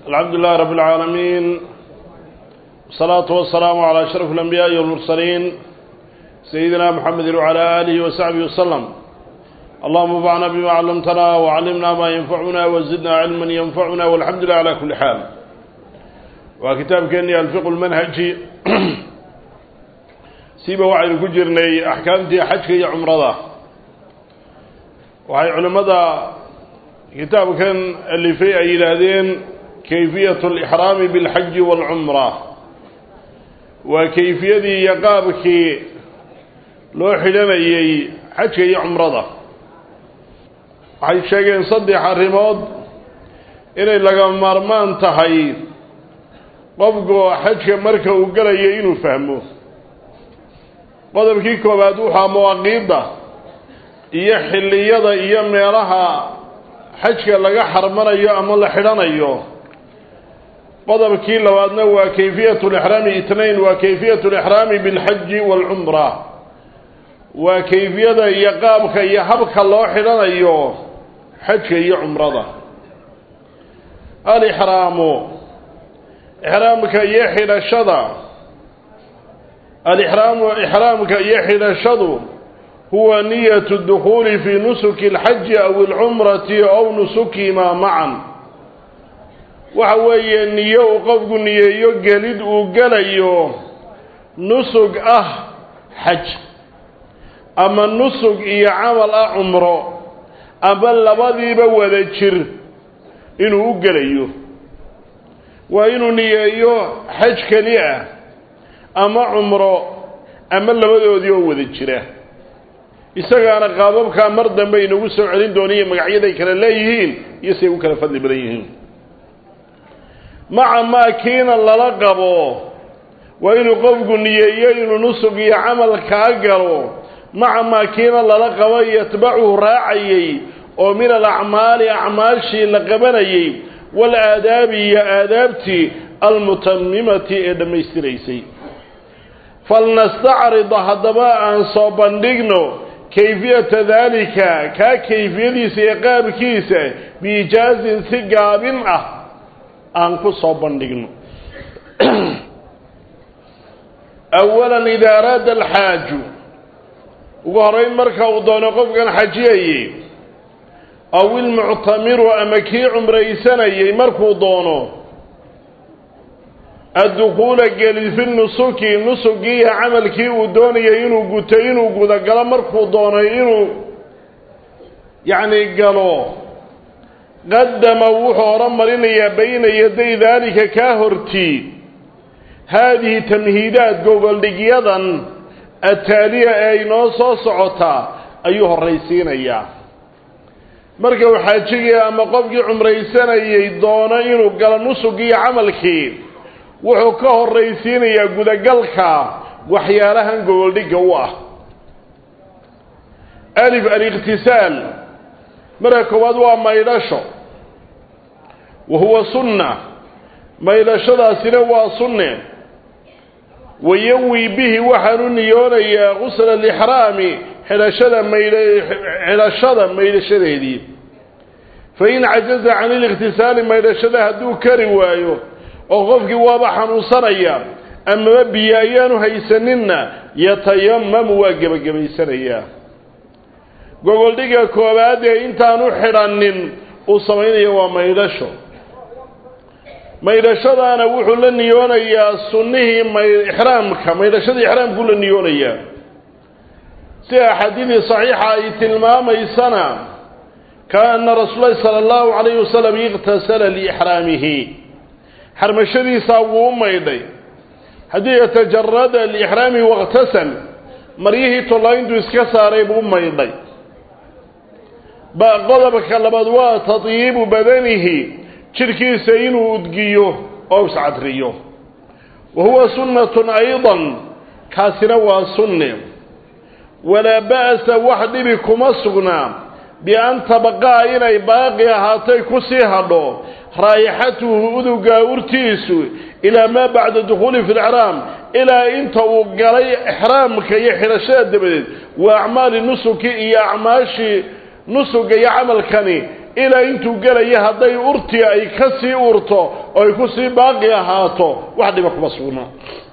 الحمد لله رب العالمين والصلاة والسلام على أشرف الأنبياء والمرسلين سيدنا محمد وعلى آله وصحبه وسلم اللهم انفعنا بما علمتنا وعلمنا ما ينفعنا وزدنا علما ينفعنا والحمد لله على كل حال وكتاب كأني الفقه المنهجي سيبا وعي كجرني أحكامتي حجك يا عمرضة وعي علماء كتاب كان اللي فيه أي لهذين كيفية الإحرام بالحج والعمرة وكيفية يقابك لو حلمي حجك يا عمرضة waxay sheegeen saddex arrimood inay laga maarmaan tahay qofku xajka marka uu galayo inuu fahmo qodobkii koowaad waxaa mawaaqiidda iyo xilliyada iyo meelaha xajka laga xarmanayo ama la xidhanayo qodobkii labaadna waa kayfiyat lixraami itnayn waa kayfiyat lixraami bilxaji waalcumra waa kayfiyada iyo qaabka iyo habka loo xidhanayo xajka iyo cumrada alixraamu ixraamka iyo xidhashada alixraamu ixraamka iyo xidhashadu huwa niyatu dukhuuli fii nusuki alxaji aw alcumrati aw nusukihimaa macan waxa weeye niyo uu qofku niyeeyo gelid uu gelayo nusug ah xaj ama nusug iyo camal ah cumro ama labadiiba wada jir inuu u gelayo waa inuu niyeeyo xaj keli ah ama cumro ama labadoodii oo wada jira isagaana qaababkaa mar dambe inagu soo celin dooniyo magacyaday kale leeyihiin iyo siay u kala fadli badan yihiin maca maa kiina lala qabo waa inuu qofku niyeeyo inuu nusug iyo camal kaa galo maca maa kiina lala qabo yatbacuhu raacayay oo min alacmaali acmaashii la qabanayay waalaadaabi iyo aadaabtii almutamimati ee dhammaystiraysay falnastacrid haddaba aan soo bandhigno kayfiyata daalika kaa kayfiyadiisa iyo qaabkiisa biijaazin si gaabin ah aan ku soo bandhigno awalan idaa araada alxaaju ugu horeyn marka uu doono qofkan xajiyayey aw ilmuctamiru ama kii cumraysanayey markuu doono addukuula geli fi nusuki nusugii iyo camalkii uu doonayay inuu guto inuu gudagalo markuu doonay inuu yacni galo qadama wuxuu horumarinayaa bayna yaday daalika kaa hortii haadihi tamhiidaat gogoldhigyadan ataaliya ee inoo soo socotaa ayuu horraysiinayaa marka uu xaajigii ama qofkii cumraysanayay doono inuu galo nusugii iyo camalkii wuxuu ka horraysiinayaa gudagalka waxyaalahan gogoldhigga u ah alif alikhtisaal marka koowaad waa maydhasho wa huwa sunna maydhashadaasina waa sunne wayanwi bihi waxaan u niyoonayaa qusla alixraami xidhashada maydh xidhashada maydhashadeedii fa in cajaza can ilikhtisaali maydhashada hadduu kari waayo oo qofkii waaba xanuunsanaya amaba biyo ayaanu haysaninna yatayamamu waa gebagabaysanayaa gogoldhiga koowaad ee intaanu xidhanin uu samaynayo waa maydhasho maydhashadaana wuxuu la niyoonayaa sunnihii ixraamka maydhashadii ixraamkuu la niyoonayaa sida axaadiidii saxiixa ay tilmaamaysana kaana rasuulahi sala allahu calayhi wasalam iqtasala liixraamihi xarmashadiisaa wuu u maydhay haddii yatajarada liixraamihi wakhtasal maryihii tollayntuu iska saaray buu u maydhay ba qodobka labaad waa tadyiibu badanihi jidhkiisa inuu udgiyo oo iscadriyo wa huwa sunnatun aydan kaasina waa sunne walaa ba'sa wax dhibi kuma sugnaa bi-an tabaqaa inay baaqi ahaatay ku sii hadho raayixatuhu udugaa urtiisu ilaa maa bacda dukhuuli fi lixraam ilaa inta uu galay ixraamka iyo xidhashada dabadeed waa acmaali nusuki iyo acmaashii nusuga iyo camalkani ilaa intuu gelaya hadday urtii ay ka sii urto oo ay ku sii baaqi ahaato wax dhiba kuma sugna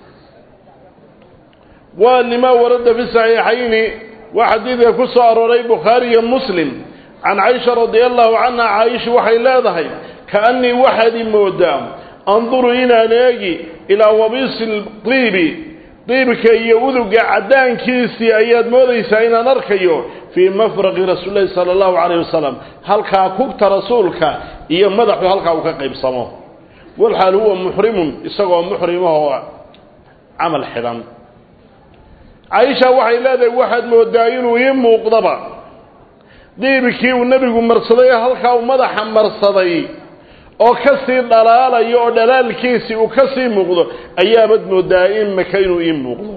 waa lima warada fi saxiixayni waa xadiidka ku soo arooray bukhaari iyo muslim can caisha radia allahu canha caaisha waxay leedahay kaannii waxaad i moodaa anduru inaan eegi ilaa wabiisi diibi diibka iyo uduga caddaankiisii ayaad moodaysaa inaan arkayo fii mafraqi rasuulilahi sala allahu calayh wasalam halkaa kugta rasuulka iyo madaxu halkaa uu ka qaybsamo walxaal huwa muxrimun isagoo muxrimahoo camal xidhan caaisha waxay leedahay waxaad moodaa inuu ii muuqdaba diibkii uu nebigu marsaday ee halkaa uu madaxa marsaday oo ka sii dhalaalayo oo dhalaalkiisii uu ka sii muuqdo ayaabad moodaa imaka inuu ii muuqdo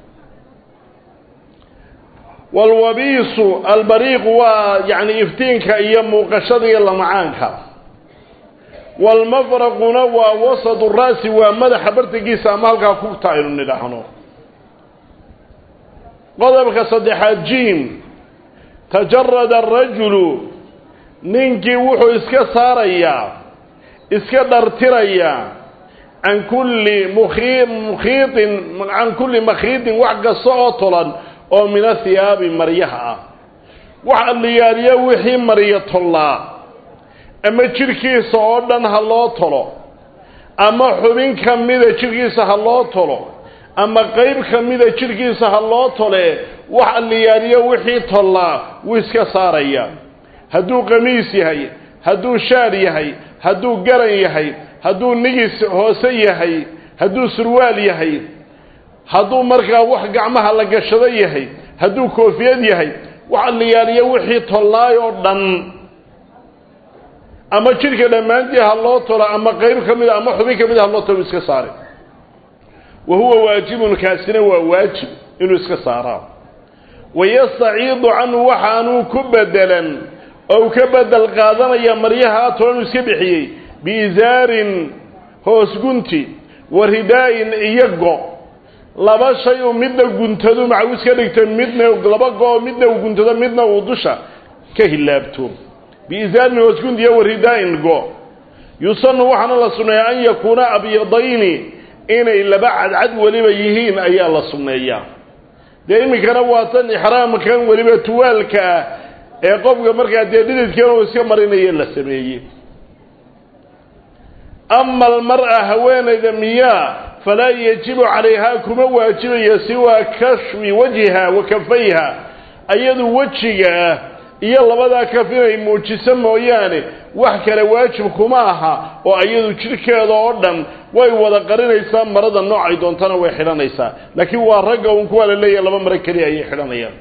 walwabiisu albariiqu waa yacni iftiinka iyo muuqashada iyo lamacaanka walmafraquna waa wasadu ra'si waa madaxa bartankiisa ama halkaa kugta aynu nidhaahno qodobka saddexaad jiim tajarada arajulu ninkii wuxuu iska saarayaa iska dhartirayaa can kulli mukhi mukhiitin can kulli makhiidin wax kasta oo tolan oo min athiyaabi maryaha ah wax alliyaaliya wixii maryo tollaa ama jidhkiisa oo dhan ha loo tolo ama xubin ka mida jidhkiisa ha loo tolo ama qayb ka mida jidhkiisa ha loo tole wax alliyaaliyo wixii tollaa wuu iska saaraya hadduu qamiis yahay hadduu shaar yahay hadduu garan yahay hadduu nigis hoose yahay hadduu surwaal yahay hadduu markaa wax gacmaha la gashado yahay hadduu koofiyad yahay wax alliyaaliyo wixii tollaay oo dhan ama jidhka dhammaantii ha loo tolo ama qayb ka mida ama xubin ka mida ha loo tolo iska saare wa huwa waajibun kaasina waa waajib inuu iska saaraa wayastaciidu canhu waxaanuu ku bedelan oo uu ka bedel qaadanaya maryaha tolanuu iska bixiyey biizaarin hoos gunti wa ridaa'in iyo go laba shay uu midna guntado macaw iska dhigta midna laba go midna uu guntado midna uu dusha ka hilaabto biizaarin hoos gunti iyo wa ridaa'in go yusanu waxaana la sunneeyaa an yakuuna abyadayni inay laba cadcad weliba yihiin ayaa la sunneeyaa dee iminkana waa tan ixraamkan weliba tuwaalka ah ee qofka markaa dee dhididkan uu iska marinayo la sameeyey ama almar'a haweenayda miyaa falaa yajibu calayhaa kuma waajibayo siwaa kashfi wajhiha wa kafayha ayadu wejiga ah iyo labadaa kaf inay muujiso mooyaane wax kale waajib kuma aha oo ayadu jidhkeeda oo dhan way wada qarinaysaa marada noocay doontana way xidhanaysaa laakiin waa ragga uun kuwaa la leeyahay laba maro keliya ayay xidhanayaan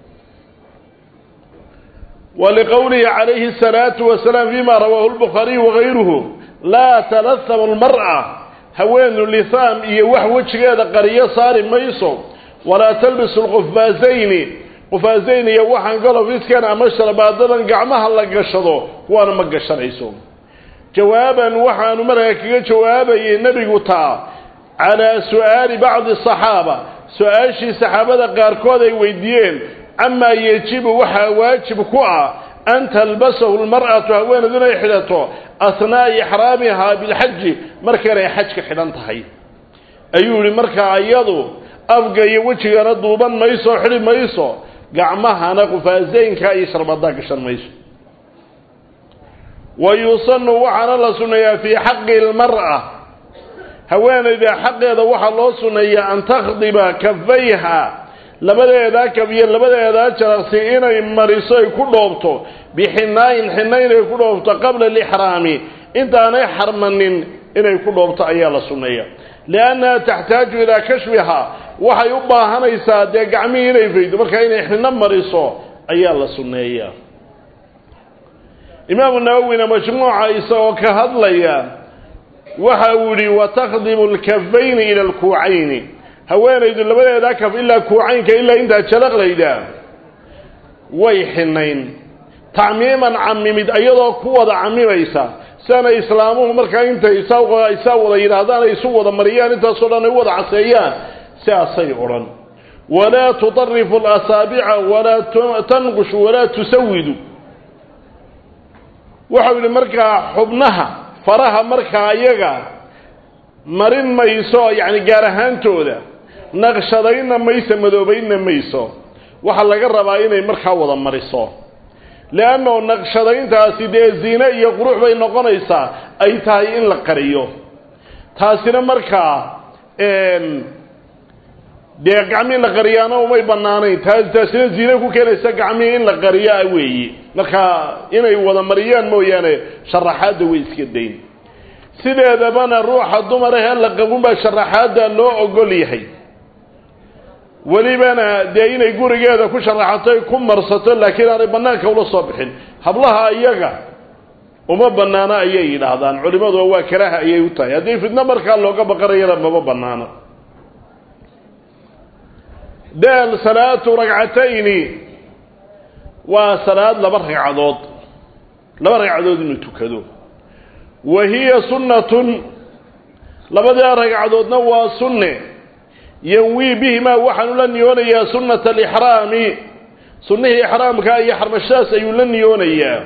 waliqowlihi calayhi asalaatu wasalaam fima rawaahu lbukhaariyu wagayruhu laa talahamu lmar'a haweenu lihaam iyo wax wejigeeda qariyo saari mayso walaa talbisu lqufaasayni qufaasayn iyo waxaan golofiskan ama sharbaadadan gacmaha la gashado kuwaana ma gashanayso jawaaban waxaanu markaa kaga jawaabayay nebigu taa calaa su'aali bacdi asaxaaba su-aashii saxaabada qaarkood ay weydiiyeen camaa yejibu waxaa waajib ku ah an talbasahu lmar'atu haweeneedu inay xidhato asnaa'a ixraamihaa bilxaji markaynay xajka xidhan tahay ayuu yihi markaa iyadu afga iyo wejigana duuban mayso xidhi mayso gacmahana qufaasaynka iyo sharbadaa gashan mayso wa yusanu waxaana la sunneeyaa fii xaqi lmar'a haweenayda xaqeeda waxaa loo sunneeyaa an takhdiba kafayha labadeedaa kaf iyo labadeedaa jaraqsi inay mariso ay ku dhoobto bixinaayin xina inay ku dhoobto qabla alixraami intaanay xarmanin inay ku dhoobto ayaa la sunneeya liannaha taxtaaju ilaa kashfihaa waxay u baahanaysaa dee gacmihii inay faydo markaa inay xino mariso ayaa la sunneeyaa imaamu nawowina majmuuca isagoo ka hadlaya waxa uu yihi watakdimu lkafayni ila alkuucayni haweenaydu labadeedaa kaf ilaa kuucaynka ilaa intaa jalaqlayda way xinayn tacmiiman camimid iyadoo ku wada camimaysa siana islaamuhu markaa intay isaa isaa wada yidhaahdaan ay isu wada mariyaan intaasoo dhan ay u wada caseeyaan sidaasay odhan walaa tudarifu alasaabica walaa tanqushu walaa tusawidu waxau yidhi markaa xubnaha faraha markaa iyaga marin mayso yacni gaar ahaantooda naqshadaynna mayso madoobaynna mayso waxaa laga rabaa inay markaa wada mariso leanno naqshadayntaasi dee ziine iyo qurux bay noqonaysaa ay tahay in la qariyo taasina markaa dee gacmii la qariyaana umay bannaanayn taas taasina ziine ku keenaysa gacmihii in la qariyaa weeye markaa inay wada mariyaan mooyaane sharaxaadda way iska dayn sideedabana ruuxa dumar ahee la qabunbaa sharaxaadda loo ogol yahay welibana dee inay gurigeeda ku sharaxato ku marsato laakiin aanay bannaanka ula soo bixin hablaha iyaga uma bannaano ayay yidhaahdaan culimmadu waa karaha ayay u tahay haddii fidno markaa looga baqanayana mama bannaano daal salaatu ragcatayni waa salaad laba ragcadood laba ragcadood inuu tukado wa hiya sunnatun labadaa ragcadoodna waa sunne yanwii bihimaa waxaanu la niyoonayaa sunnata alixraami sunnihii ixraamka iyo xarmashadaas ayuu la niyoonayaa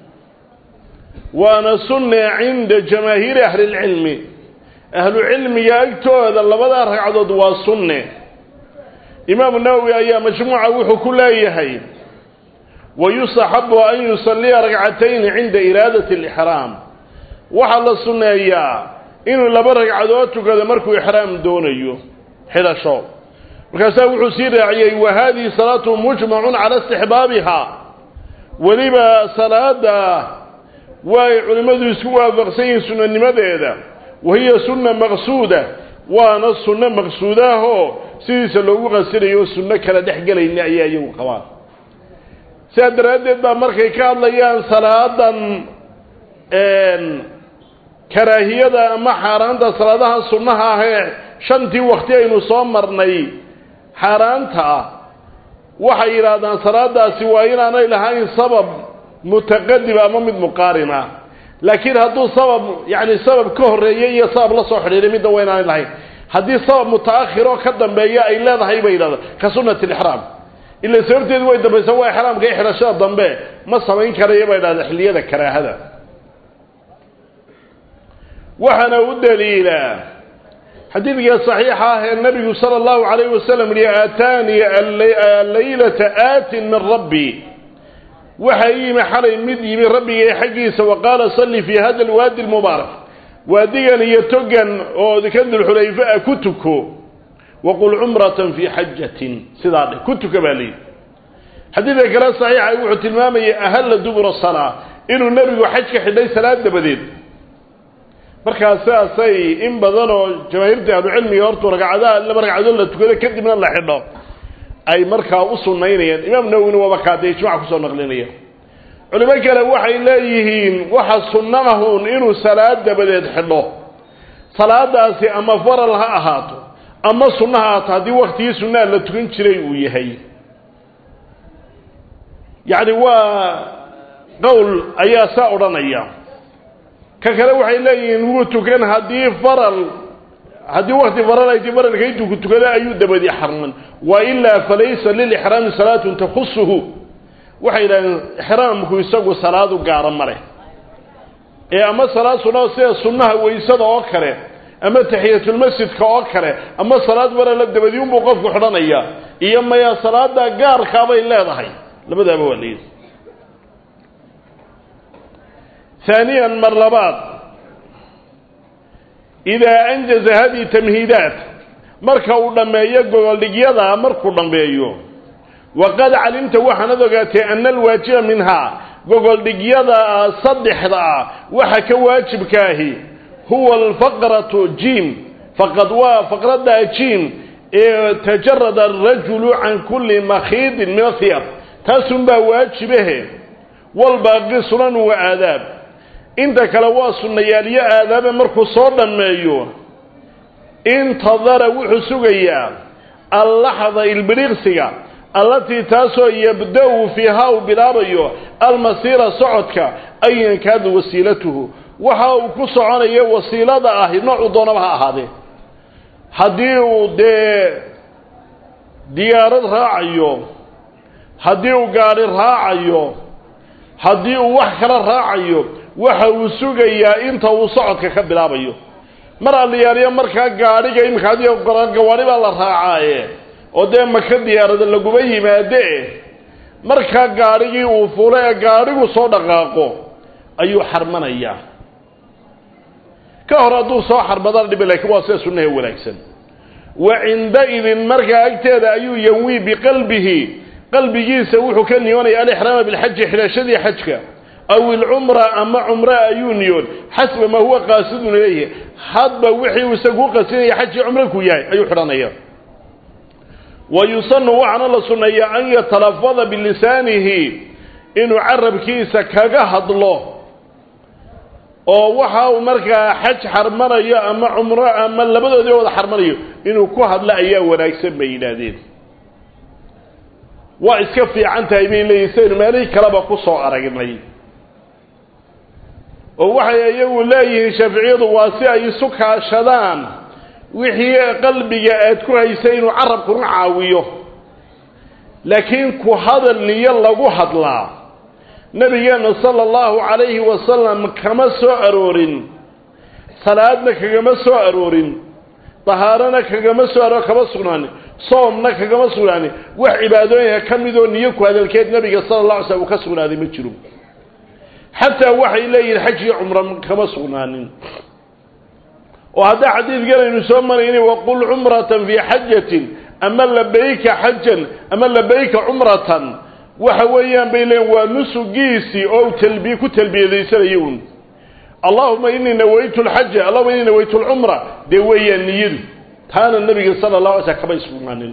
waana sunne cinda jamaahiiri ahlilcilmi ahlu cilmiga agtooda labadaa ragcadood waa sunne imaamu nawowi ayaa majmuuca wuxuu ku leeyahay wayustaxabu an yusalliya ragcatayni cinda iraadati alixraam waxaa la sunneeyaa inuu laba ragcadood tukado markuu ixraam doonayo xidhasho markaasaa wuxuu sii raaciyey wa haadihi salaatu mujmacun cala istixbaabiha weliba salaada way culimmadu isku waafaqsan yihiin sunanimadeeda wa hiya sunna maqsuuda waana sunno maqsuudaahoo sidiisa loogu qasinayo sunno kala dhex gelayna ayaa iyagu qabaan sidaa daraaddeed baa markay ka hadlayaan salaadan karaahiyada ama xaaraanta salaadaha sunnaha ah ee shantii wakti aynu soo marnay xaaraanta ah waxay yidhaahdaan salaadaasi waa inaanay lahayn sabab mutaqadim ama mid muqaarin ah laakiin hadduu sabab yacni sabab ka horreeyey iyo sabab la soo xidhiiray midda waa inaanay lahayn haddii sabab mutaakhir oo ka dambeeya ay leedahay bay yidhahdaan ka sunnati alixraam ila sababteedu way dambaysa waa ixraamka iyo xidhashada dambe ma samayn karayo bay yidhahdaan xilliyada karaahada waxaana u daliilaa xadiidka saxiixa ah ee nabigu sala allahu calayhi wasalam yihi aataanii allaylata aatin min rabbi waxaa ii yimi xalay mid yimi rabbigay xaggiisa wa qaala salli fii hada alwaadi almubaarak waadigan iyo togan oo ka dulxulayfa a ku tuko waqul cumratan fii xajatin sidaa dheh ku tuka baa layidhi xadiidka kale saxiixa wuxuu tilmaamayay ahalla dubura salaa inuu nebigu xaj ka xidhay salaad dabadeed markaa sidaasay in badan oo jamaahiirta ahlucilmiga hortu ragcadaha laba ragcadood la tukado kadibna la xidho ay markaa u sunnaynayaan imaam nawowina waaba kaadee ijmac kusoo naqlinaya culimo kale waxay leeyihiin waxa sunno ahun inuu salaad dabadeed xidho salaadaasi ama faral ha ahaato ama sunno ha ahaato haddii waktigii sunnaha la tukan jiray uu yahay yacni waa qowl ayaa saa odhanaya ka kale waxay leeyihiin wuu tukan haddii faral haddii wakti faral ay ti faralka intuu ku tukado ayuu dabadi xarman wa ilaa falaysa lilixraami salaatun takhusuhu waxay yidhahdeen ixraamku isagu salaadu gaara ma leh ee ama salaad sunna sida sunnaha waysada oo kale ama taxiyatulmasjidka oo kale ama salaad farala dabadi unbuu qofku xidhanaya iyo maya salaada gaarkaabay leedahay labadaaba waa layidhi ثaaniya mar labaad idaa anjaza hadihi tamhiidaat marka uu dhammeeyo gogoldhigyada markuu dhammeeyo waqad calimta waxaanad ogaatay ana alwaajiba minhaa gogoldhigyada saddexda ah waxa ka waajibkaahi huwa alfaqratu jim faqad waa faqradda jim ee tajarada arajulu can kulli makhiidin min athiyab taasunbaa waajibahe walbaaqi sunan wa aadaab inta kale waa sunnayaalyo aadaabe markuu soo dhammeeyo intadara wuxuu sugayaa allaxda ilbidhiqsiga allatii taasoo yabda-u fiihaa uu bilaabayo almasiira socodka ayan kaada wasiilatuhu waxa uu ku soconayo wasiilada ahi noocuu doonaba ha ahaadee haddii uu dee diyaarad raacayo haddii uu gaadhi raacayo haddii uu wax kala raacayo waxa uu sugayaa inta uu socodka ka bilaabayo mar alliyaariyo markaa gaadhiga iminka adiga gawaari baa la raacaaye oo dee maka diyaarada laguma yimaade markaa gaadhigii uu fulo ee gaadhigu soo dhaqaaqo ayuu xarmanayaa ka hor hadduu soo xarmadana dhibi lakiin waa sida sunnaha wanaagsan wa cinda-idin markaa agteeda ayuu yanwii biqalbihi qalbigiisa wuxuu ka niyoonaya alixraama bilxaji xidhashadii xajka aw ilcumra ama cumra ayuu niyoon xasba maa huwa qaasidun ilayhi hadba wixii uu isagu qasinaya xajii cumro ku yahay ayuu xidhanaya wa yusanu waxaana la sunneeyaa an yatalafada bilisaanihi inuu carabkiisa kaga hadlo oo waxa uu markaa xaj xarmanayo ama cumro ama labadoodii wada xarmanayo inuu ku hadlo ayaa wanaagsan bay yidhaahdeen waa iska fiican tahay bay leeyihin saynu meelihii kaleba ku soo aragnay oo waxay iyagu leeyihiin shaaficiyadu waa si ay isu kaashadaan wixii qalbiga aad ku haysay inuu carabkuna caawiyo laakiin ku hadal niyo lagu hadlaa nabigeena sala allahu calayhi wasalam kama soo aroorin salaadna kagama soo aroorin dahaarana kagama soo aroor kama sugnaanin soomna kagama sugnaanin wax cibaadooyinka ka midoo niyo ku hadalkeed nabiga sala allah alay slam uu ka sugnaaday ma jiro xataa waxay leeyihin xaj iyo cumro kama sugnaanin oo haddaa xadiidkanaynu soo marayni waqul cumratan fii xajatin ama labayka xajan ama labayka cumratan waxa weeyaan bay leeyiin waa nusugiisii oo talbiye ku talbiyadaysanaya un allahuma inii nawaytu lxaja allahuma inii nawaytu lcumra dee weeyaan niyadu taana nabiga sala llahu alay slam kamay sugnaanin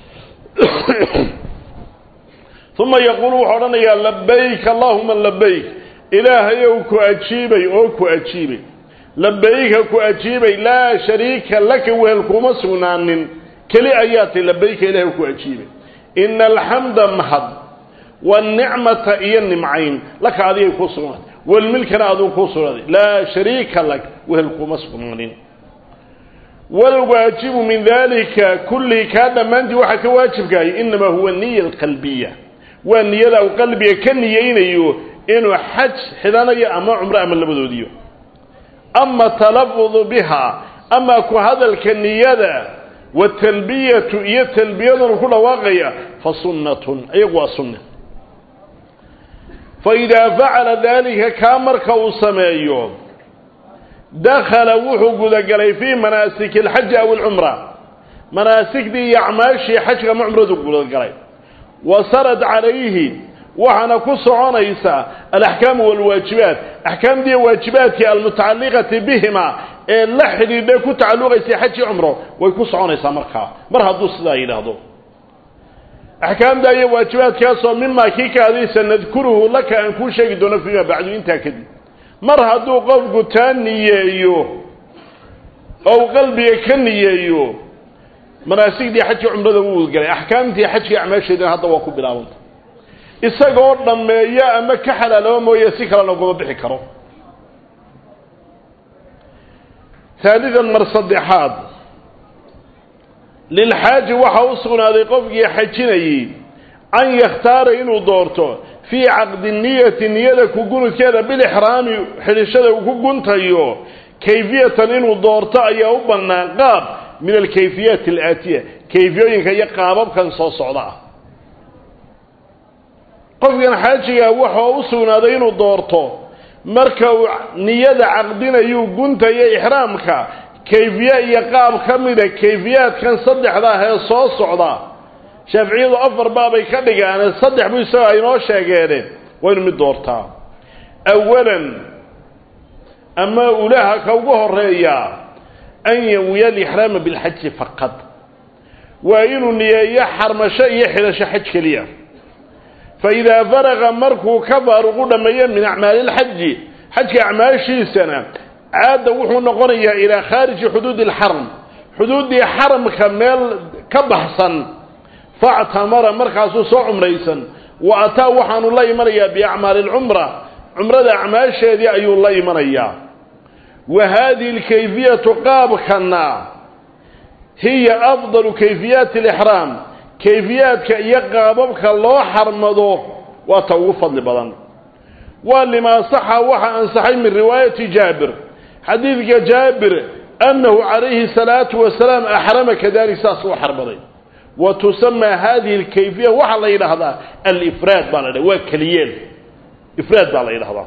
uma yaquulu wuxuu odhanayaa labayk allahuma labayk ilaahayow ku ajiibay oo ku ajiibay labayka ku ajiibay laa shariika laka wehel kuma sugnaanin keli ayaa tay labayka ilahay ku ajiibay ina alxamda mahad wanicmata iyo nimcayn laka adigay kuu sugnaatay walmilkana aduu kuu sugnaaday laa shariika lak wehel kuma sugnaanin walwaajibu min dalika kullihi kaa dhammaantii waxaa ka waajibkahay inamaa huwa niya alqalbiya waa niyada uu qalbiga ka niyeynayo inuu xaj xidhanayo ama cumro ama labadoodiyo ama talafudu biha ama ku hadalka niyada watalbiyatu iyo talbiyadanu ku dhawaaqaya fa sunnatun iyagu waa sunna fa idaa facala daalika kaa marka uu sameeyo dakhala wuxuu gudagalay fii manaasiki alxaji aw alcumra manaasigdii iyo acmaashii xajka ama cumradu gudagalay wa sarad calayhi waxaana ku soconaysa alaxkaamu walwaajibaat axkaamdii waajibaadkii almutacalliqati bihima ee la xidhiidha ku tacalluqaysay xaji cumro way ku soconaysaa markaa mar hadduu sidaa yidhaahdo axkaamda iyo waajibaadkaasoo mimaa kii kaadaysa nadkuruhu laka aan kuu sheegi doono fiima bacdu intaa kadib mar hadduu qofku taa niyeeyo ou qalbiga ka niyeeyo manaasigdii xajkii cumrada wuu galay axkaamtii xajkii acmaasheedina hadda waa ku bilaabanta isagoo dhammeeya ama ka xalaalaba mooye si kalena ugama bixi karo haalidan mar saddexaad lilxaaji waxaa u sugnaaday qofkii xajinayey an yakhtaara inuu doorto fii caqdi niyati niyada ku gunudkeeda bilixraami xidhishada uu ku guntayo kayfiyatan inuu doorto ayaa u bannaan qaab min alkayfiyaati alaatiya kayfiyooyinka iyo qaababkan soo socda ah qofkan xaajiga waxaa u sugnaaday inuu doorto marka uu niyada caqdinayuu guntayo ixraamka kayfiye iyo qaab ka mida kayfiyaadkan saddexda ah ee soo socda shaaficiyadu afar baabay ka dhigaan saddex buu isagoo aynoo sheegeene waa inu mid doortaa awalan ama ulaha ka ugu horeeyaa an yanwiya alixraama bilxaji faqad waa inuu niyeeyo xarmasho iyo xidhasho xaj keliya faidaa faraqa markuu ka faaruqu dhammeeyo min acmaali lxaji xajka acmaashiisana caada wuxuu noqonayaa ilaa khaariji xuduudi alxaram xuduuddii xaramka meel ka baxsan factamara markaasuu soo cumraysan wa ataa waxaanu la imanayaa biacmaali alcumra cumrada acmaasheedii ayuu la imanayaa wa haadihi alkayfiyatu qaabkana hiya afdalu kayfiyaati alixraam kayfiyaadka iyo qaababka loo xarmado waa ta ugu fadli badan waa limaa saxa waxa ansaxay min riwaayati jaabir xadiidka jaabir annahu calayhi salaatu wasalaam axrama kadalik saas u xarmaday wa tusamaa hadihi alkayfiya waxaa la yidhaahdaa alifraad baa la dhaha waa keliyeel ifraad baa la yidhahdaa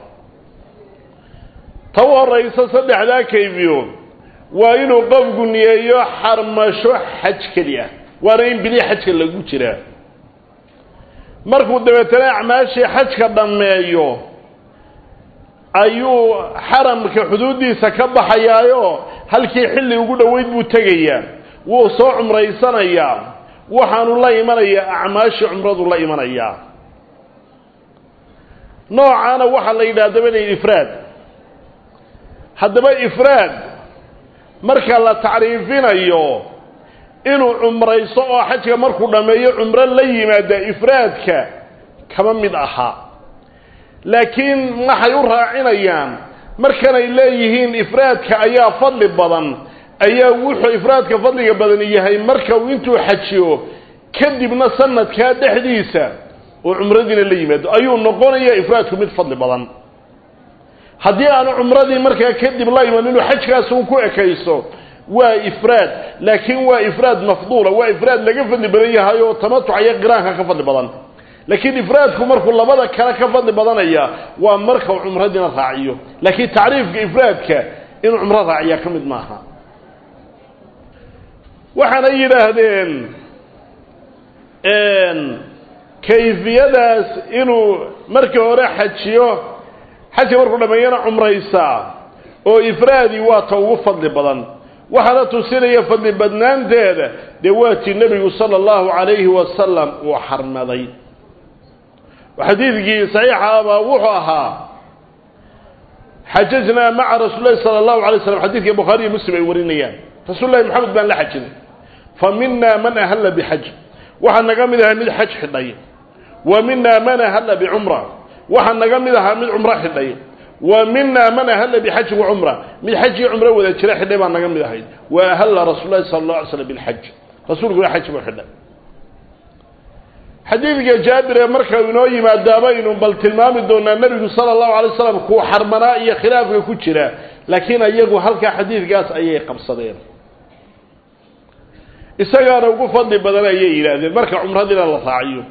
ta u horaysa saddexdaa kayfiyo waa inuu qofku niyeeyo xarmasho xaj keli ah waana in bili xajka lagu jiraa markuu dabeetana acmaashii xajka dhammeeyo ayuu xaramka xuduuddiisa ka baxayaayo halkii xilli ugu dhoweyd buu tegayaa wuu soo cumraysanayaa waxaanu la imanayaa acmaashii cumradu la imanayaa noocaana waxaa la yidhaha dabana ifraad haddaba ifraad marka la tacriifinayo inuu cumraysto oo xajka markuu dhammeeyo cumro la yimaada ifraadka kama mid ahaa laakiin waxay u raacinayaan markanay leeyihiin ifraadka ayaa fadli badan ayaa wuxuu ifraadka fadliga badan yahay marka uu intuu xajiyo kadibna sanadkaa dhexdiisa oo cumradiina la yimaado ayuu noqonayaa ifraadku mid fadli badan haddii aanu cumradii markaa kadib la iman inuu xajkaas un ku ekayso waa ifraad laakiin waa ifraad mafduula waa ifraad laga fadli badan yahay oo tamatuca iyo qiraanka ka fadli badan laakiin ifraadku markuu labada kale ka fadli badanaya waa marka uu cumradiina raaciyo laakiin tacriifka ifraadka inuu cumro raaciya ka mid maaha waxaanay yidhaahdeen kayfiyadaas inuu markii hore xajiyo xajka markuu dhammeeyana cumraysaa oo ifraadi waa ta ugu fadli badan waxaana tusinaya fadli badnaanteeda dee waatii nebigu sala allahu calayhi wasalam uu xarmaday xadiidkii saxiixa abaa wuxuu ahaa xajajnaa maca rasuuli lahi sala allahu alay slam xadidka bukhaariyo muslim ay warinayaan rasuul lahi maxamed baan la xajinay fa mina man ahalla bixaj waxaa naga mid ahaa mid xaj xidhay wa mina man ahalla bicumra waxaa naga mid ahaa mid cumro xidhay wa mina man ahalla bixajin wacumra mid xaj iyo cumro wada jira xidhay baa naga mid ahayd wa ahalla rasuul lahi sala allah alay slam bilxaj rasuulkuna xaj buu xidhay xadiidka jaabir ee marka inoo yimaadaabaynu bal tilmaami doonaa nebigu sala allahu alay slam kuu xarmanaa iyo khilaafka ku jira laakiin iyagu halkaa xadiidkaas ayay qabsadeen isagaana ugu fadli badan ayay yidhaahdeen marka cumradiina la raaciyo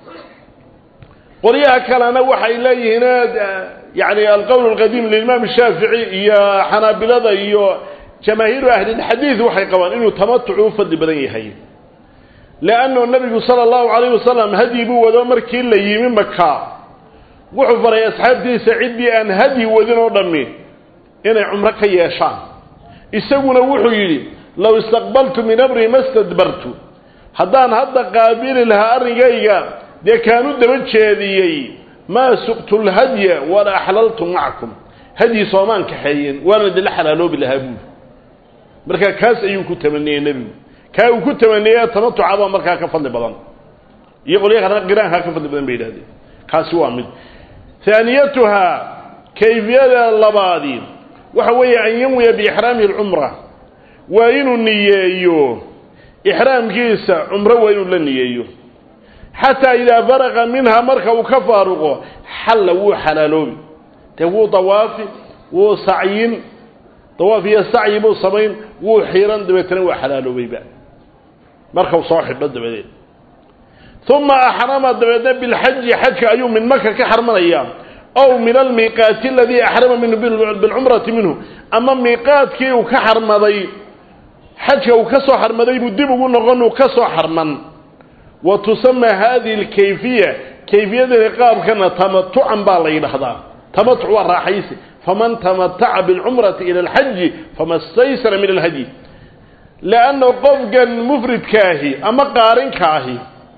qolyaha kalena waxay leeyihiin yani alqowl alqadiim limaam shaafici iyo xanaabilada iyo jamaahiiru ahlilxadiid waxay qabaan inuu tamatucu u fadli badan yahay leannu nabigu sala allahu calayh wasalam hadyi buu wado markii la yimi maka wuxuu faray asxaabtiisa ciddii aan hadyi wadin oo dhammi inay cumro ka yeeshaan isaguna wuxuu yidhi low istaqbaltu min amri ma stadbartu haddaan hadda qaabili lahaa arrinkayga dee kaanu daba jeediyey maa suqtu lhadya wala axlaltu macakum hadyi soomaan kaxeeyeen waana dila xalaaloobi lahaa buuli marka kaas ayuu ku tamaniyey nebigu kaa uu ku tamaniyey tamatuca baa markaa ka fadli badan iyo qolya kalena qiraankaa ka fadli badan bay yidhahdeen kaasi waa mid haaniyatuhaa kayfiyada labaadi waxa weeye an yanwiya biixraamihi alcumra waa inuu niyeeyo ixraamkiisa cumro waa inuu la niyeeyo xataa idaa faraqa minha marka uu ka faaruqo xalla wuu xalaaloobi dee wuu dawaafi wuu sacyin dawaaf iyo sacyi buu samayn wuu xiiran dabeetana waa xalaaloobayba markau soo xidho dabadeed uma axrama dabeedna bilxaji xajka ayuu min maka ka xarmanaya ow min almiiqaati aladii axrama minhu bilcumrati minhu ama miiqaadkii uu ka xarmaday xajka uu ka soo xarmaday buu dib ugu noqon uu ka soo xarman wa tusama hadihi alkayfiya kayfiyadani qaabkana tamatucan baa la yidhaahdaa tamatuc waa raaxaysi faman tamataca bilcumrati ila alxaji fama staysara min alhadyi leanna qofkan mufridkaahi ama qaarinkaahi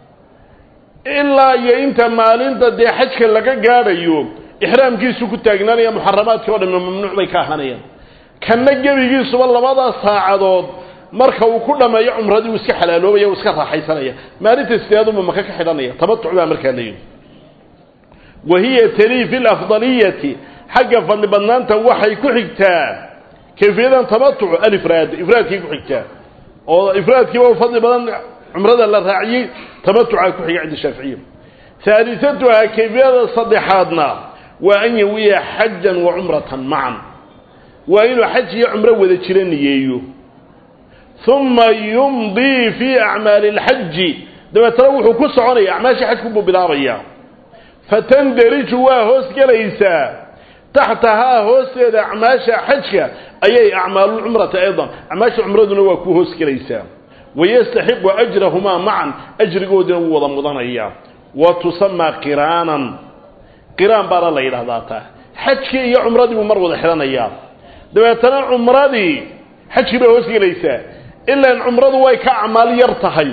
ilaa iyo inta maalinta dee xajka laga gaadhayo ixraamkiisu ku taagnaanaya muxaramaadkii o dhamme mamnuuc bay ka ahaanayaan kanna gebigiisuba labadaas saacadood marka uu ku dhammeeyo cumradii uu iska xalaaloobaya uu iska raaxaysanaya maalinta sideeduma maka ka xidhanaya tamatuc baa markaa leeyihi wa hiya talii fi lafdaliyati xagga fadli badnaanta waxay ku xigtaa kayfiyadan tamatucu alifraad ifraadkay ku xigtaa oo ifraadkiiba u fadli badan cumrada la raaciyey tamatucaa ku xiga cinda shaaficiya haalisatuhaa kayfiyada saddexaadna waa an yawiya xajan wa cumratan macan waa inuu xaj iyo cumro wada jira niyeeyo uma yumdii fii acmaali اlxaji dabeetana wuxuu ku soconaya acmaashii xajku buu bilaabaya fatandariju waa hoos gelaysaa taxtahaa hoosteeda acmaasha xajka ayay acmaalulcumrati aydan acmaasha cumraduna waa ku hoos gelaysaa wayastaxiqu ajrahumaa macan ajrigoodina wuu wada mudanaya wa tusamaa qiraanan qiraan baana la yidhahdaa taa xajkii iyo cumradii buu mar wada xidhanayaa dabeetana cumradii xajkii bay hoos gelaysaa ilaan cumradu way ka acmaal yar tahay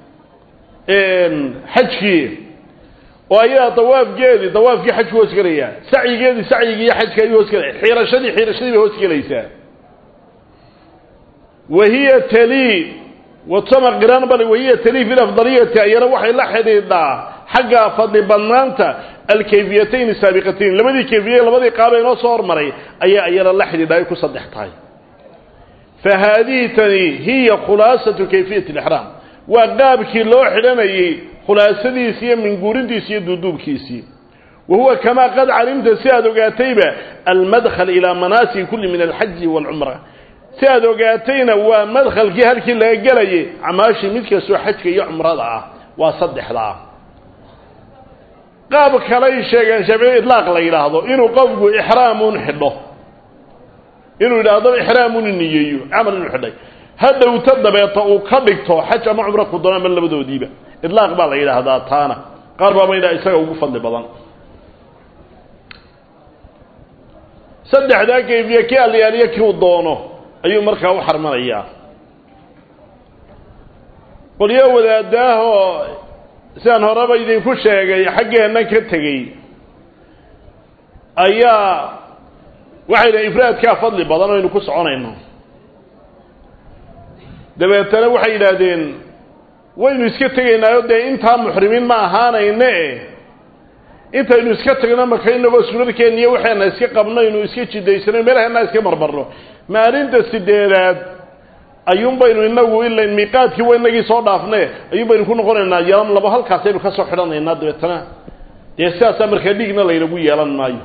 xajkii oo ayadaa dawaafgeedii dawaafkii xajku hoos gelaya sacyigeedii sacyigii iyo xajka ayuu hoos gelaya xiirashadii xiirashadii bay hoos gelaysaa wahiya talii watusama qiraan bal wahiya talii fi lafdaliyati ayana waxay la xidhiidhaa xagga fadli badnaanta alkayfiyatayn saabiqatayn labadii kayfiye labadii qaaba inoo soo hormaray ayaa ayana la xidhiidha ay ku saddex tahay fa haadihi tani hiya khulaasatu kayfiyati alixraam waa qaabkii loo xidhanayey khulaasadiisii iyo minguurintiisi iyo duuduubkiisii wa huwa kamaa qad calimta si aad ogaatayba almadkhal ilaa manaasik kulli min alxaji waalcumra si aad ogaatayna waa madkhalkii halkii laga gelayay acmaashii mid kastoo xajka iyo cumrada ah waa saddexdaa qaab kalay sheegeen shaafici idlaaq la yidhaahdo inuu qofku ixraamun xidho inuu yidhaahdo ixraamun niyeeyo camal inuu xidhay hadhowta dabeeta uu ka dhigto xaj ama cumro ku doon ama labadoodiiba idlaaq baa la yidhaahdaa taana qaar baaba yidhaha isaga ugu fadli badan saddexdaa kayfiye kii alyaaliyo kii uu doono ayuu markaa u xarmanayaa qolyo wadaadaahoo sidaan horeba idinku sheegay xaggeennan ka tegey ayaa waxay dhahay ifraadkaa fadli badan oo aynu ku soconayno dabeetana waxay yidhaahdeen waynu iska tegaynaayo dee intaa muxrimiin ma ahaanayne intaynu iska tagno marka inagoo sunadkeenna iyo waxayna iska qabnaynu iska jidaysano meelaheenna iska marmarno maalinta sideedaad ayuun baynu inagu ila miiqaadkii wa inagii soo dhaafne ayuun baynu ku noqonaynaa yalan labo halkaasaynu ka soo xidhanaynaa dabeetana dee sidaasaa markaa dhiigna laynagu yeelan maayo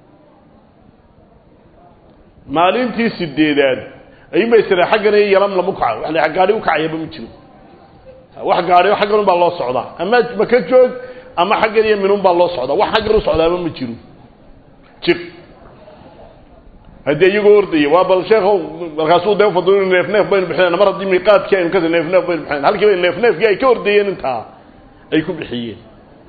maalintii sideedaad ayuun bay sira xaggan iyo yalan lama kaca wa la gaari ukacayaba ma jiro wax gaadhiyo xaggan un baa loo socdaa ama maka joog ama xaggan iyo minun baa loo socdaa wax xaggan u socdaaba ma jiro jir haddii iyagoo ordaya waa bal sheekhow markaasuu dee ufadl neef neef baynu bixinayna mar haddii miiqaadkii aynu ka neef neef baynu bixinayna halkii bay neef neefkii ay ka ordayeen intaa ay ku bixiyeen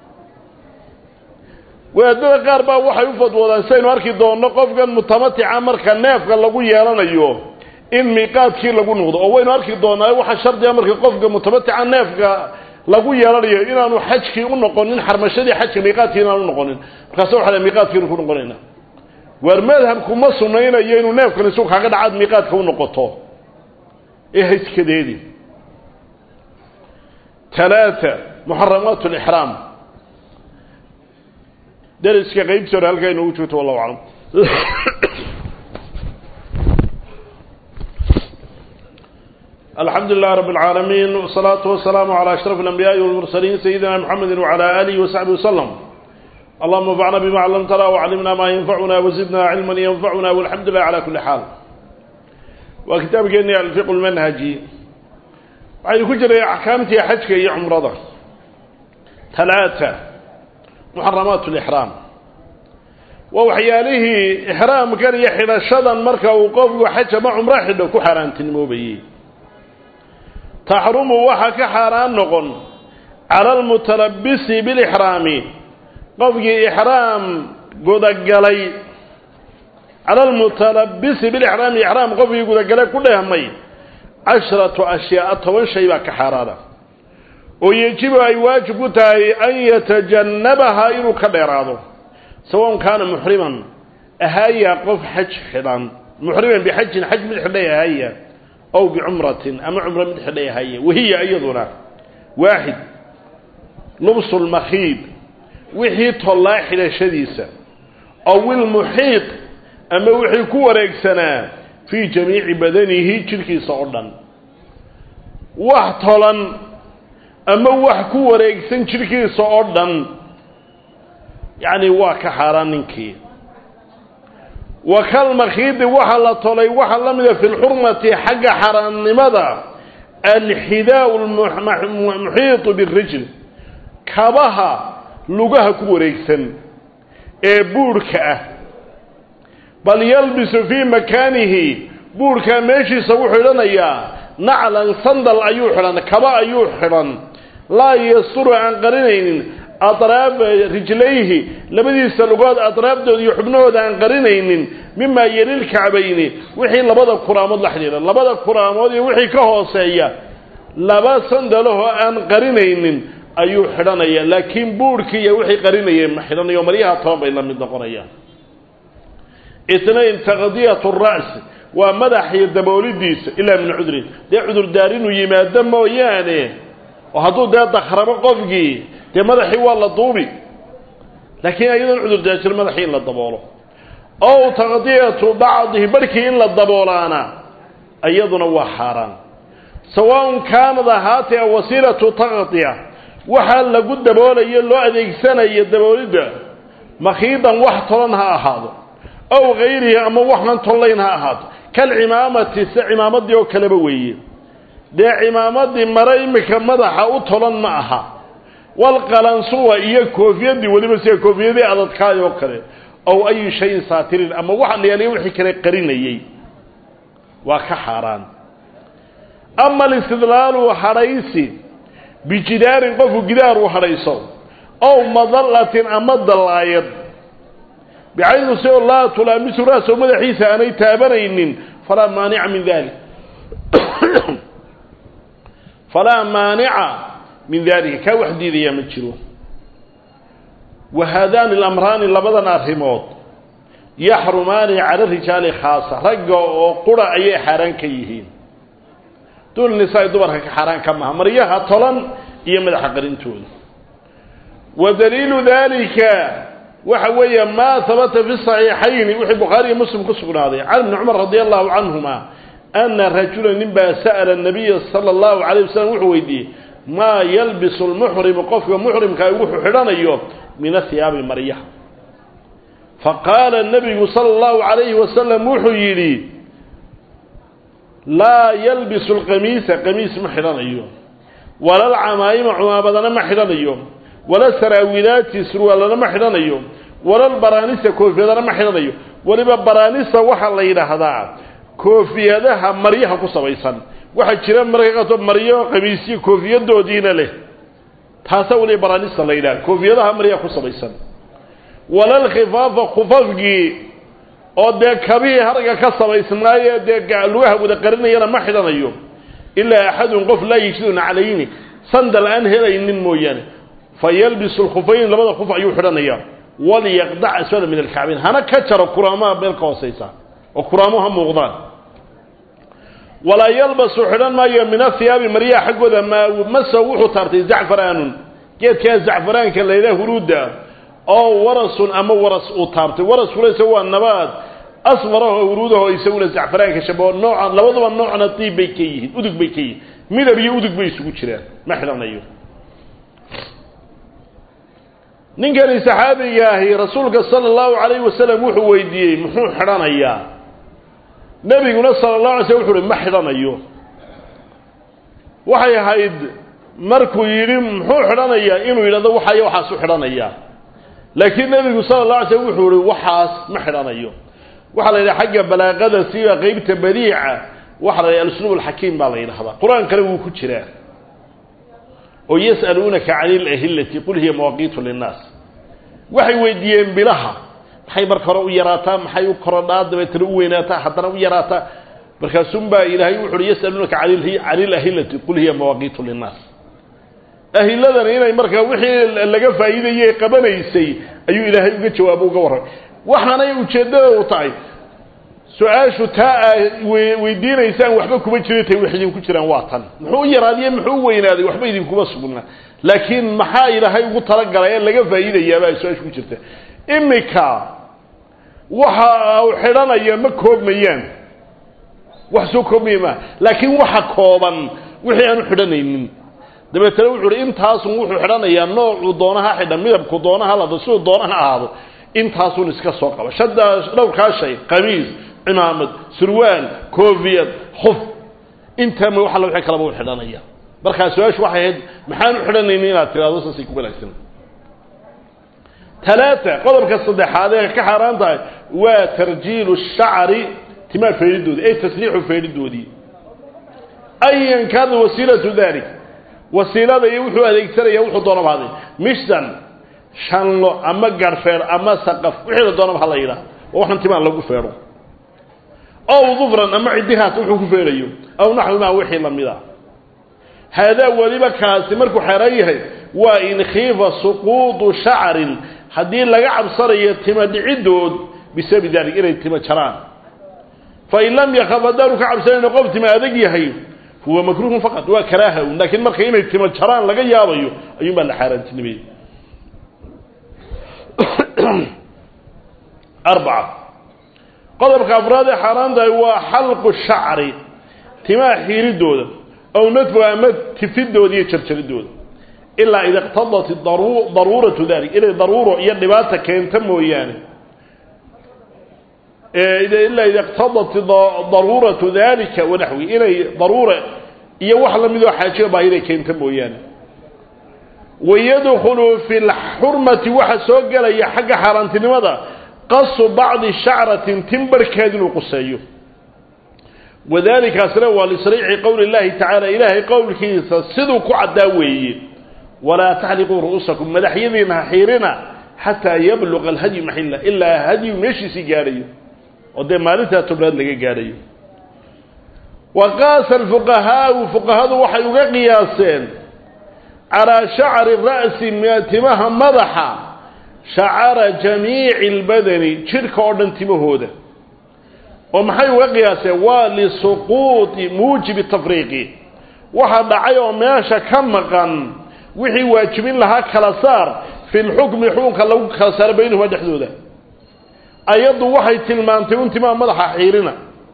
wadaadada qaar baa waxay u fadwoodaan sidaynu arki doonno qofkan mutamatica marka neefka lagu yeelanayo in miiqaadkii lagu noqdo oo waynu arki doonaa waxaa shardiga marka qofka mutamatica neefka lagu yeelanayo inaanu xajkii u noqonin xarmashadii xajka miiqaadkii inaanu noqonin markaasa waxa la miiqaadkiinu ku noqonayna waar madhabku ma sunaynayo inuu neefkan isu kaaga dhacaad miiqaadka u noqoto ee hayskadeedi talaata muxaramaat lixraam deriska qaybtii hore halkaa inoogu joogto wallahu aclam الحمد لله رب العالمين والصلاة والسلام على أشرف الأنبياء والمرسلين سيدنا محمد وعلى آله وصحبه وسلم اللهم انفعنا بما علمتنا وعلمنا ما ينفعنا وزدنا علما ينفعنا والحمد لله على كل حال وكتاب جني الفقه المنهجي وعلى كجر أحكامتي حجك يا عمرضة ثلاثة محرمات الإحرام ووحياله إحرام كان يحل الشضن مركا وقف وحج مع عمره حده كحران تنموبيه taxrumu waxaa ka xaaraan noqon cala almutalabisi bilixraami qofkii ixraam gudagalay cala almutalabisi bilixraami ixraam qofkii gudagalay ku dheehmay cashratu ashyaaa toban shay baa ka xaaraana oo yejibu ay waajib ku tahay an yatajannabaha inuu ka dheeraado sawaun kaana muxriman ahaaya qof xaj xidhan muxriman bixajin xaj mid xidhay ahaaya ow bicumratin ama cumro mid xidhay ahaye wahiya iyaduna waaxid lubsu lmakhiid wixii tollaa xidhashadiisa ow ilmuxiiq ama wixii ku wareegsanaa fii jamiici badanihi jidhkiisa oo dhan wax tolan ama wax ku wareegsan jidhkiisa oo dhan yacni waa ka xaaraan ninkii wa kalmakhiidi waxa la tolay waxa la mida fi lxurmati xagga xaraamnimada alxidaau lmuxiitu birijl kabaha lugaha ku wareegsan ee buurhka ah bal yalbisu fii makaanihi buurhkaa meeshiisa wuxuu xidhanayaa naclan sandal ayuu xidhan kaba ayuu xidhan laa yasturu aan qarinaynin atraaba rijlayhi labadiisa lugood atraabdooda iyo xubnahooda aan qarinaynin mimaa yelilkacbayni wixii labada kuraamood la xidhiidha labada kuraamood iyo wixii ka hooseeya laba sandalahoo aan qarinaynin ayuu xidhanaya laakiin buurhkii iyo wixii qarinayeen ma xidhanayo maryaha toban bay la mid noqonayaan itnayn taqdiyat ra's waa madax iyo daboolidiisa ilaa min cudrin dee cudurdaar inuu yimaado mooyaane oo hadduu dee dakrabo qofkii dee madaxii waa la duubi laakiin iyadoon cudurdaar jir madaxii in la daboolo ow taqdiyatu bacdihi barhkii in la daboolaana iyaduna waa xaaraan sawaaun kaanad ahaatee wasiilatu taqdiya waxaa lagu daboolayo loo adeegsanayo daboolidda makhiidan wax tolan ha ahaado ow hayrihi ama waxaan tollayn ha ahaato kalcimaamati se cimaamadii oo kaleba weeye dee cimaamadii mare imika madaxa u tolan ma aha walqalansuwa iyo koofiyadii weliba sida koofiyadii adadkaay oo kale ow ayu shayin saatirin ama waxa la yaaliya wixii kale qarinayey waa ka xaaraan ama alistidlaalu hadhaysi bijidaarin qofku gidaar uu hadhayso ow madallatin ama dallaayad bixaydu si oo laa tulaamisu ra'so madaxiisa aanay taabanaynin falaa maanica min dalik falaa maanica min dalika kaa wax diidaya ma jiro wa haadaani alamraani labadan arrimood yaxrumaani cala rijaali khaasa ragga oo qura ayay xaaraan ka yihiin duul nisaa dumarka ka xaaraan ka maha maryaha tolan iyo madaxa qarintooda wa daliilu dalika waxa weeye maa habata fi saxiixayni wixii bukhaariiyo muslim ku sugnaaday can ibni cumar radi allahu canhuma ana rajula nin baa sa'ala nabiya sala allahu calayh wasalam wuxuu weydiiyey maa yalbisu lmuxrimu qofka muxrimkaa wuxuu xidhanayo min ahiyaabi maryaha faqaala nabigu sala allahu calayhi wasalam wuxuu yidhi laa yalbisu lqamiisa qamiis ma xidhanayo wala alcamaa'ima cumaamadana ma xidhanayo wala saraawilaati surwaalana ma xidhanayo wala baraanisa koofiyadana ma xidhanayo weliba baraanisa waxaa la yidhaahdaa koofiyadaha maryaha ku sabaysan waxaa jira marka qato maryo qamiisyo koofiyadoodiina leh taasaa weliba baraanista la yidhaha koofiyadaha maryaha ku sabaysan wala lkhifaafa khufafkii oo dee kabihii harga ka samaysnaaye dee lugaha wada qarinayana ma xidhanayo ilaa axadun qof laa yejiduna calayni sandal aan helaynin mooyaane fayalbisu lkhufayn labada kuf ayuu xidhanayaa walyaqdac asfala min alkacbayn hana ka jaro kuraamaha meel ka hoosaysa oo kuraamo ha muuqdaan walaa yalbasu xidhan maayo min ahiyaabi maryaha xaggooda maa maso wuxuu taartay zacfaraanun geedkaa zacfaraanka la yidhaha huruudda oo warasun ama waras uu taabtay waraskulese waa nabaad asfaraho huruudaho isaguna zacfaraanka shabaho nooca labaduba noocna diib bay ka yihiin udug bay ka yihiin midab iyo udug bay isugu jiraan ma xidhanayo ninkani saxaabiga ahi rasuulka sala allahu calayhi wasalam wuxuu weydiiyey muxuu xidhanayaa nebiguna sala allahu alay slm wuxu uhi ma xidhanayo waxay ahayd markuu yidhi muxuu xidhanayaa inuu yidhahdo waxayo waxaasu xidhanayaa laakiin nebigu sala allah alay slm wuxuu ihi waxaas ma xidhanayo waxaa la yidhaha xagga balaaqada siba qeybta badiica waxaa la yidhaha alusluub alxakiim baa la yidhahdaa qur-aankana wuu ku jiraa oo yas'aluunaka cani ilahillati qul hiya mawaaqiitu linnaas waxay weydiiyeen bilaha maxay marka hore u yaraataa maxay u korodhaa dabeetana u weynaataa haddana u yaraataa markaasunbaa ilaahay wuxu uhi yasaluunaka cani ilahillati qul hiya mawaaqiitu linnaas ahiladani inay markaa wixii laga faa'iidayey qabanaysay ayuu ilaahay uga jawaabo uga warramay waxaanay ujeeddada u tahay su-aashu taa aa weydiinaysaan waxba kuma jira tay wax idinku jiraan waa tan muxuu u yaraadiye muxuu u weynaaday waxba idinkuma sugnaa laakiin maxaa ilaahay ugu talagalay ee laga faa'iidayaabaa su-aashu ku jirta imika waxa u xidhanaya ma koobmayaan wax soo koobmaya maa laakiin waxa kooban wixii aanu xidhanaynin dabeetana wuxu uhi intaasun wuxuu xidhanayaa noocuu doonaha xidha midabku doonaha lado siduu doonaha ahaado intaasun iska soo qaba shadaa dhowrkaa shay qamiis cimaamad surwaal koofiyad khuf intaa ma waxalla wixii kalaba u xidhanaya markaa su-aashu waxay ahayd maxaan u xidhanayni inaad tiraahdo saasay ku wanaagsan talaata qodobka saddexaad ee ka xaaraan tahay waa tarjiilu shacri timaa feedhidoodii ay tasriixu feedhidoodii ayan kaana wasiilatu dalik wasiilada iyo wuxuu adeegsanaya wuxuu doonaba haday mishdan shanlo ama garhfeer ama saqaf wixii la doonaba ha la yidhaah oo waxan timaan lagu feedho ow dufran ama ciddihaas wuxuu ku feedhayo aw naxwimaa wixii lamid a haadaa weliba kaasi markuu xeeran yahay waa in khiifa suquudu shacrin haddii laga cabsanayo tima dhicidood bisababi dalik inay tima jaraan fain lam yakaf haddaanu ka cabsanayno qof tima adag yahay huwa makruuhun faqad waa karaaha un laakiin marka inay tima jaraan laga yaabayo ayuun baa la xaaraantinimayey arbaca qodobka afraad ee xaaraan tahay waa xalqu shacri timaha xiiridooda ow nadfu ama tifidooda iyo jarjaridooda ilaa ida iqtadat daruuratu dalik inay daruuro iyo dhibaata keenta mooyaane ilaa ida iqtadat daruuratu dalika wanaxwi inay daruura iyo wax lamidoo xaajiga baa inay keenta mooyaane wayadkhulu fi lxurmati waxa soo gelaya xagga xaaraantinimada qasu bacdi shacratin timbarhkeed inuu quseeyo wadalikaasna waa lisriixi qowli llahi tacaala ilaahay qowlkiisa siduu ku caddaa weeye walaa taxliquu ru'uusakum madaxyadiina ha xiirina xataa yabluqa alhadyu maxilla ilaa hadyu meeshiisii gaadhayo oo dee maalintaa tobnaad laga gaadhayo wa qaasa alfuqahaau fuqahadu waxay uga qiyaaseen calaa shacri ra'si timaha madaxa shacara jamiici albadani jidhka oo dhan timahooda oo maxay uga qiyaaseen waa lisuquuti muujibi tafriiqi waxa dhacay oo meesha ka maqan wixii waajibin lahaa kala saar fi lxukmi xukunka lagu kala saaro baynahuma dhexdooda ayaddu waxay tilmaantay un timaha madaxa xiirina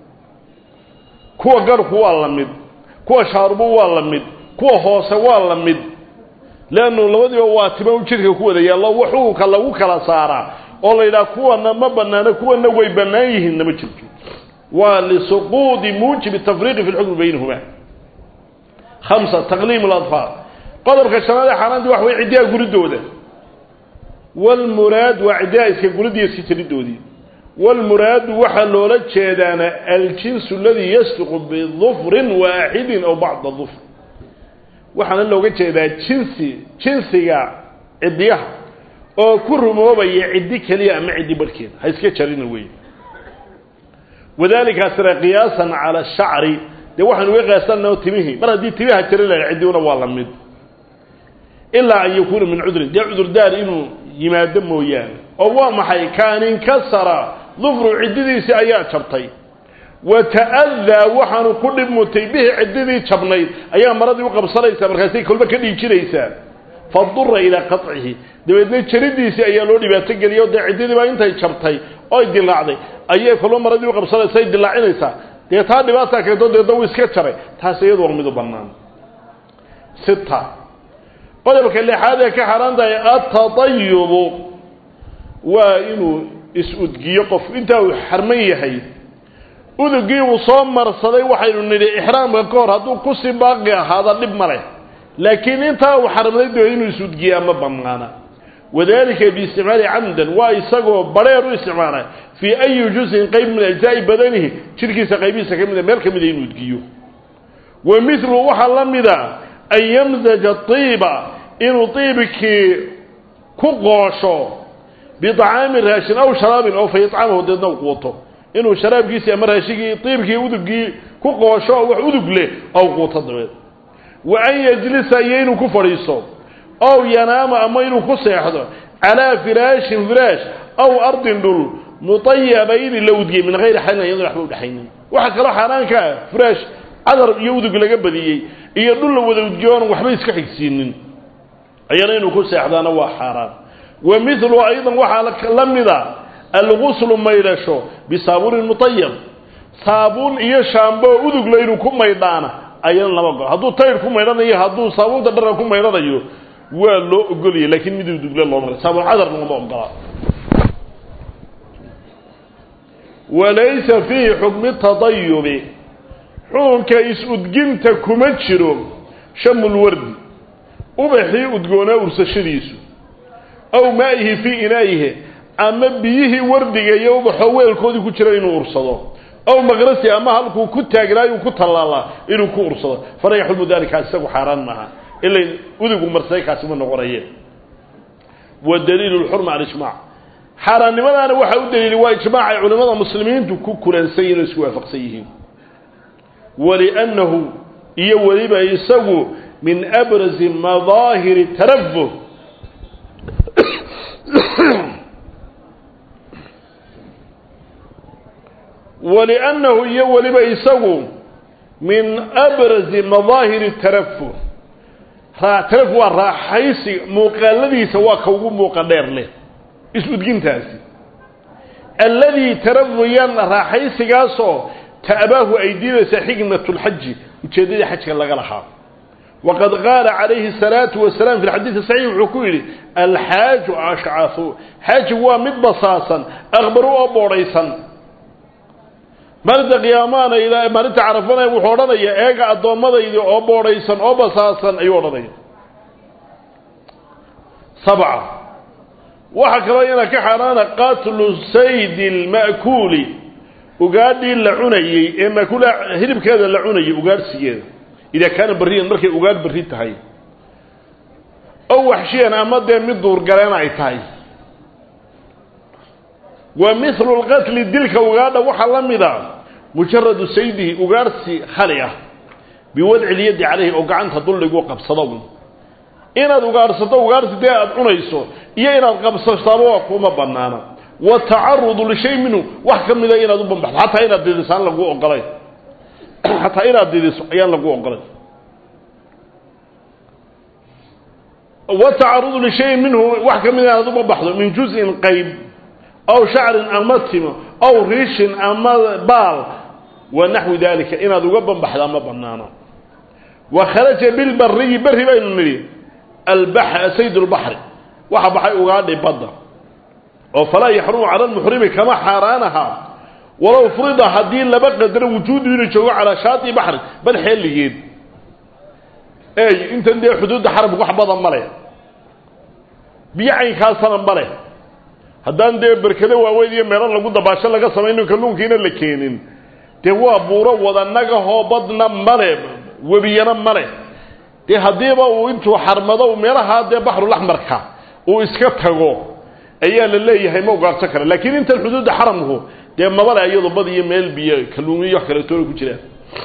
kuwa garhku waa la mid kuwa shaarubu waa la mid kuwa hoose waa la mid leannu labadiiba waa tima u jidhka ku wada yaallo wa xukunka lagu kala saaraa oo la yidhaha kuwana ma banaano kuwana way bannaan yihiin nama jirto waa lisuquudi muujibi tafriiqi fi lxukmi baynahuma hamsa taqliim ladfaar qodobka shanaad ee xaaraantii waxa way ciddiha guridooda walmuraad waa ciddiha iska guridiiyo iska jiridoodii walmuraadu waxaa loola jeedaana aljinsu aladii yasduqu bidufrin waaxidin aw bacda dufr waxaana looga jeedaa jinsi jinsiga ciddiyaha oo ku rumoobaya ciddi keliya ama ciddi barhkeeda ha iska jarina wey wadalikaasna qiyaasan cala shacri dee waxaan uga qiyaasanao timihii mar haddii timiha jari laha ciddiuna waa la mid ilaa an yakuuna min cudrin dee cudurdaar inuu yimaado mooyaane oo waa maxay kaan inkasara dufru ciddidiisii ayaa jabtay wa ta'adaa waxaanu ku dhib mutay bihi ciddidii jabnayd ayaa maradii u qabsanaysaa markaasay kolba ka dhiijinaysaa fadura ilaa qacihi dabeedna jaridiisii ayaa loo dhibaato geliyay o dee ciddidii baa intay jabtay oy dilaacday ayay kolba maradii u qabsanaysa ay dilaacinaysaa dee taa dhibaataa keento deedna wuu iska jaray taas iyadu waa midu bannaan sita qodobka lixaad ee ka xaaraan tahay atatayubu waa inuu is-udgiyo qof intaa uu xarman yahay udugii uu soo marsaday waxaynu nidhi ixraamka ka hor hadduu kusii baaqi ahaada dhib ma leh laakiin intaa uu xarmday doo inuu is-udgiyaa ma bannaana wadalika biisticmaali camdan waa isagoo badheer u isticmaala fii ayi juzin qayb min ajzaa'i badanihi jidhkiisa qaybihiisa ka mida meel ka mida inuu udgiyo wa milu waxaa la mida an yamzaja tiiba inuu tiibkii ku qoosho biطacaami raashin aw sharaabin oo fa yacamahu deedna u quuto inuu sharaabkiisii ama raashigii tiibkii udugii ku qoosho oo wax udug leh ow quuto dabeed wa an yajlisa iyo inuu ku fadhiiso ow yanaama ama inuu ku seexdo calaa firaashin firaash aw ardin dhul mutayabayni la udgiyey min hayri xalin iyadoo waxba udhexaynin waxaa kaloo xaaraanka ah firaash cadar iyo udug laga badiyey iyo dhul la wada udgiyoon waxba iska xigsiinin ayana inuu ku seexdaana waa xaaraan wa milu aydan waxaa la mida alguslu maydhasho bisaabuunin mutayab saabuun iyo shaambo udugla inuu ku maydhaana ayana lama ogolo hadduu tayr ku maydhanayo hadduu saabuunta dharka ku maydhanayo waa loo ogolaya laakiin mid udugla looma saabuun cadar looma ogola walaysa fiihi xukmi tadayubi xukunka is-udginta kuma jiro shamulwardi ubaxii udgoonaa ursashadiisu aw maa'ihi fii inaa'ihi ama biyihii wardiga iyo ubaxoo weelkoodii ku jira inuu ursado aw maqrasi ama halkuu ku taagnaayu ku tallaalaa inuu ku ursado fala yaxrumu dalika isagu xaaraan maaha ila udigu marsay kaasi ma noqonaye wa daliilu lxurma alijmac xaaraannimadaana waxaa u daliilay waa ijmaac ay culimmada muslimiintu ku kulansan yihin oo isku waafaqsan yihiin waliannahu iyo weliba isagu min abrazi madaahiri tarafuh waliannahu iyo weliba isagu min abrazi madaahiri tarafuh tarafuh waa raaxaysi muuqaaladiisa waa ka ugu muuqa dheer leh is-udgintaasi alladii tarafuyan raaxaysigaasoo ta'baahu ay diidaysa xikmat lxaji ujeeddadii xajka laga lahaa waqad qaala calayhi الsalaatu wasalaam fi lxadiidi saxiix wuxuu ku yidhi alxaaju ashcahu xaajigu waa mid basaasan akbaru oo boodhaysan maalinta qiyaamaana ilaa maalinta carafana wuxuu odhanaya eega addoommadaydi oo boodhaysan oo basaasan ayuu odhanaya sabca waxaa kaloo iyana ka xaaraana qatlu saydi lma'kuuli ugaadhii la cunayey ee makuula hilibkeeda la cunayay ugaadhsigeeda idaa kaana barriyan markay ugaadh barri tahay ow waxshiyan ama dee mid duurgaleena ay tahay wa mithlu lqatli dilka ugaadha waxaa la mid a mujaradu saydihi ugaadhsi khali ah biwadci lyaddi calayhi oo gacanta dulligu qabsado inaad ugaadhsato ugaadhsi dee aada cunayso iyo inaad qabsataaba kuma banaana watacarudu lishay minhu wax ka mida inaad u bambaxdo xataa inaad didiso aan lagu ogolayn xataa inaad didiso ayaan lagu ogolayn watacarudu lishayin minhu wax ka mida inaad u bambaxdo min juzin qayb aw shacrin ama timo aw riishin ama baal wa naxwi dalika inaad uga bambaxdo ama banaano wa kharaja bilbariyi berri baynu nidhi sayd lbaxri waxa baxay ugaadhi badda oo falaa yaxrumu cala lmuxrimi kama xaaraanaha walow frida haddii laba qadaro wujuudu inuu joogo calaa shaati baxri bal xeeligeed ey intan dee xuduudda xaramka wax badan ma leh biyo caynkaasana ma leh haddaan dee berkado waaweyn iyo meelo lagu dabaasho laga samayno kalluunkiina la keenin dee waa buuro wadanagahoo badna male webiyana male dee haddiiba uu intuu xarmado meelahaa dee baxrulaxmarka uu iska tago ayaa la leeyahay ma ugaarto kara laakiin intan xuduudda xaramku dee mabale iyado bad iyo meel biyo kalluumiyo wax kaleetoona ku jiraan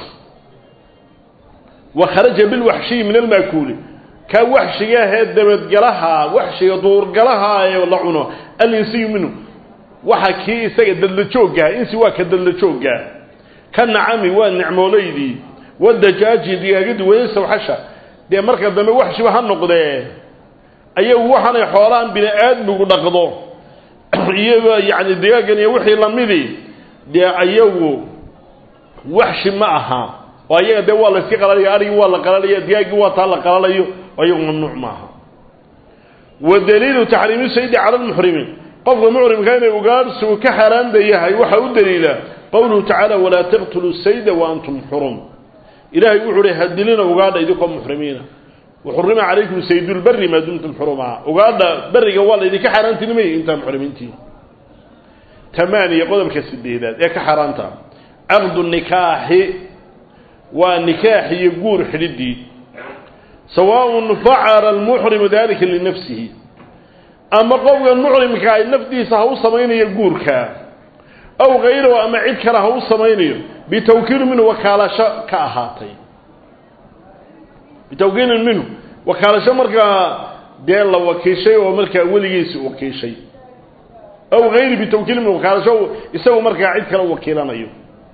wa kharaja bilwaxshiyi min almaakuuli kaa waxshiga ahee dabadgalaha waxshiga duurgalaha ee la cuno alinsiyu minhu waxa kii isaga dadla jooggaha insi waa ka dadla jooggaa ka nacami waa nicmoolaydii wadajaaji digaagadii wayasawxasha dee marka dambe waxshiba ha noqdee ayagu waxaanay xoolahan bini aadmigu dhaqdo iyago yacni digaagan iyo wixii lamidii dee ayagu waxshi ma aha oo ayaga dee waa la iska qalalaya arigii waa la qalalaya digaaggii waa taa la qalalayo ayagu mamnuuc maaha wa daliilu taxriimi saydi cala lmuxrimi qofka muxrimka inay ugaadhsigu ka xaaraanda yahay waxaa u daliila qowluhu tacaala walaa taqtuluu sayda wa antum xurum ilahay wuxuu uhi hadilina ugaadha idinkoo muxrimiina waxurima calaykum saydulberi maa dumtum xurumaa ugaadha beriga waa laydinka xaaraantinimay intaa muxrimiintii tamaaniya qodobka sideedaad ee ka xaaraanta caqdu nikaaxi waa nikaax iyo guur xidhidii sawaaءun facala almuxrimu dalika linafsihi ama qofkan muxrimka ay nafdiisa ha u samaynayo guurka aw kayrahu ama cid kale ha u samaynayo bitawkiilin minhu wakaalasho ka ahaatay bitawkiilin minhu wakaalasho markaa dee la wakiishay oo markaa weligiisi wakiishay aw hayri bitawkiilin minhu wakaalasho isagu markaa cid kale u wakiilanayo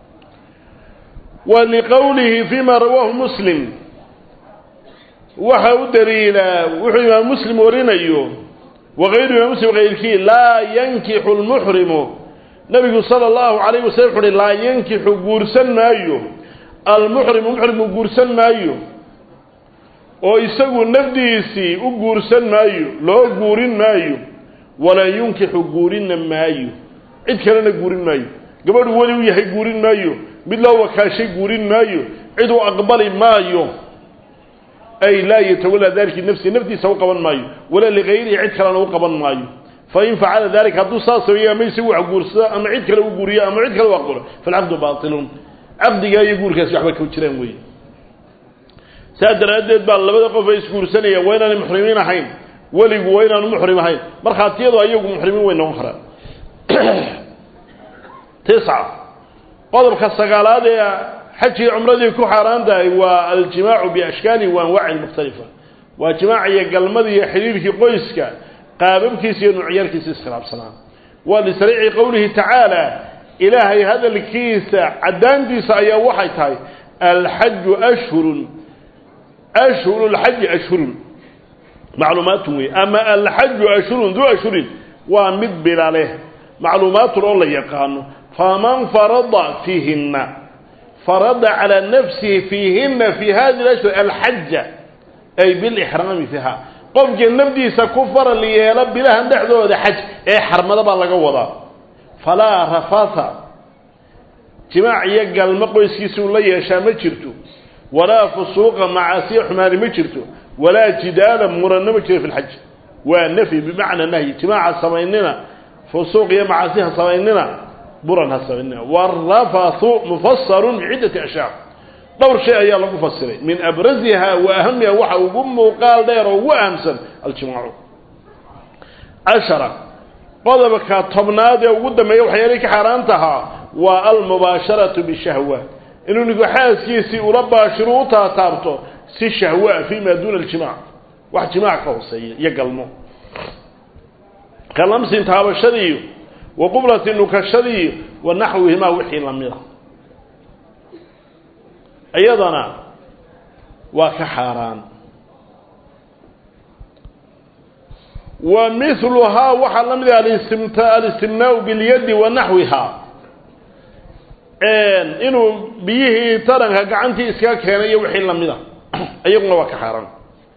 wa liqowlihi fima rawaahu muslim waxa u daliilaa wuxuu imaam muslim warinayo wakayru imaam muslim kayrkii laa yankixu lmuxrimu nabigu sala allahu calayh wasalam wuxu uhi laa yankixu guursan maayo almuxrimu muxrimu guursan maayo oo isagu nafdiisii u guursan maayo loo guurin maayo walaa yunkixu guurinna maayo cid kalena guurin maayo gabadhu weli u yahay guurin maayo mid loo wakaashay guurin maayo cid uu aqbali maayo ay laa yatawalaa dalika nafsi naftiisa u qaban maayo walaa ligayrihi cid kalena u qaban maayo fain facala dalika hadduu saas sameeyo ama isagu wax guursado ama cid kale u guuriyo ama cid kale u aqbalo falcaqdu baatilun caqdigaa iyo guurkaasi waxba ka jiraan wey saa daraaddeed baa labada qof ay isguursanayaan waa inaanay muxrimiin ahayn weligu waa inaanu muxrim ahayn markhaatiyadu ayagu muxrimiin way noqon karaan tisca qodobka sagaalaad ee xajii cumradii ku xaaraan tahay waa aljimaacu biashkaali wa anwaacin mukhtalifa waa jimaaca iyo galmada iyo xidhiirkii qoyska qaababkiisa iyo nuucyaalkiisa iskhilaafsanaa waa lisariici qowlihi tacaala ilaahay hadalkiisa caddaantiisa ayaa waxay tahay alxaju ashhurun ashhuru lxaji ashhurun macluumaatun wey ama alxaju ashhurun duu ashhurin waa mid bila leh macluumaatun oo la yaqaano faman farada fiihina farada calaa nafsihi fiihina fi hadi lashhur alxaja ay bilixraami fiiha qofka nafdiisa ku faral yeela bilahan dhexdooda xaj ee xarmada baa laga wadaa falaa rafata jimaac iyo galmo qoyskiisa uu la yeeshaa ma jirto walaa fusuuqa macaasiya xumaani ma jirto walaa jidaala muranna ma jiro fi lxaj waa nafyi bimacna nahyi jimaaca samaynina fusuuq iyo macaasi ha samaynina buran ha samaynina warafathu mufasarun biciddati ashyaaq dhowr shay ayaa lagu fasiray min abraziha wa ahamiha waxa ugu muuqaal dheer oo ugu ahamsan aljimaacu cashara qodobka tobnaad ee ugu dambeeya waxyaalay ka xaaraan tahaa waa almubaasharatu bishahwa inuu ninku xaaskiisii ula baashiro u taataabto si shahwa fi ma duuna aljimac wax jimaac ka hooseeya iyo galmo ka lamsin taabashadiiyo wa qublati nukashadiiyo wa naxwihimaa wixii lamida iyadana waa ka xaaraan wa miluhaa waxaa la mid ah alistimt alistimnaau bilyadi wa naxwihaa inuu biyihii taranka gacantii iskaga keenay iyo wixii lamida iyaguna waa ka xaaraan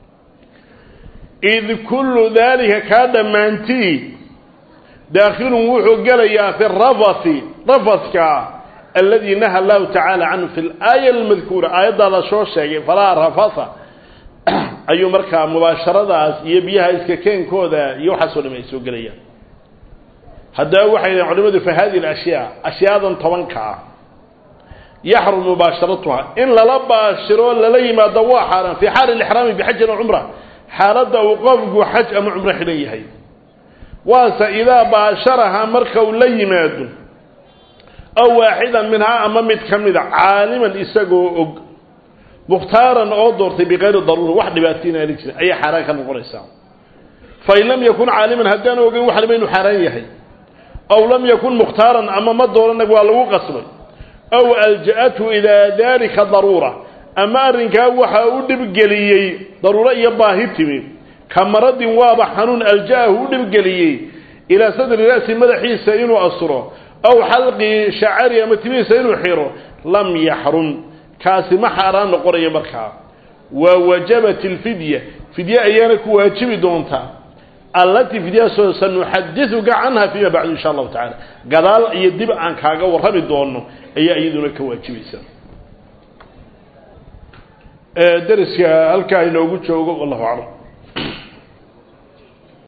id kullu daalika kaa dhammaantii daakhilun wuxuu gelayaa fi rafathi rafadka aladi naha allahu tacaala canhu fi laaya almadkuura aayaddaa la soo sheegay falaa rafatha ayuu markaa mubaasharadaas iyo biyaha iska keenkooda iyo waxaasoo dham ay soo gelayaan haddaba waxay dhahen culimadu fa hadihi alashyaa ashyaadan tobanka ah yaxrum mubaasharatuha in lala baashiro lala yimaado waa xaaraan fii xaali lixraami bixajin o cumra xaaladda uu qofku xaj ama cumro xidhan yahay waase idaa baasharaha marka uu la yimaado aw waaxidan minhaa ama mid ka mida caaliman isagoo og mukhtaaran oo doortay bikayri daruura wax dhibaato inaani jirin ayay xaaraan ka noqonaysaa fain lam yakun caaliman haddaan ogeyn waxnaba inuu xaaraan yahay aw lam yakun mukhtaaran ama ma dooranag waa lagu qasbay aw alja-athu ilaa dalika daruura ama arrinkaa waxa u dhibgeliyey daruuro iyo baahi timi ka maradin waaba xanuun alja-ahu u dhibgeliyey ilaa sadri ra'si madaxiisa inuu asuro aw xalqi shacari ama timihiisa inuu xiro lam yaxrum kaasi ma xaaraan noqonayo markaa wa wajabat alfidya fidye ayaana ku waajibi doontaa allatii fidyasoo sanuxadiuka canha fiima bacdu insha allahu tacala gadaal iyo dib aan kaaga warrami doono ayaa iyaduna ka waajibaysaa dariska halkaa inoogu joogo wallahu aclam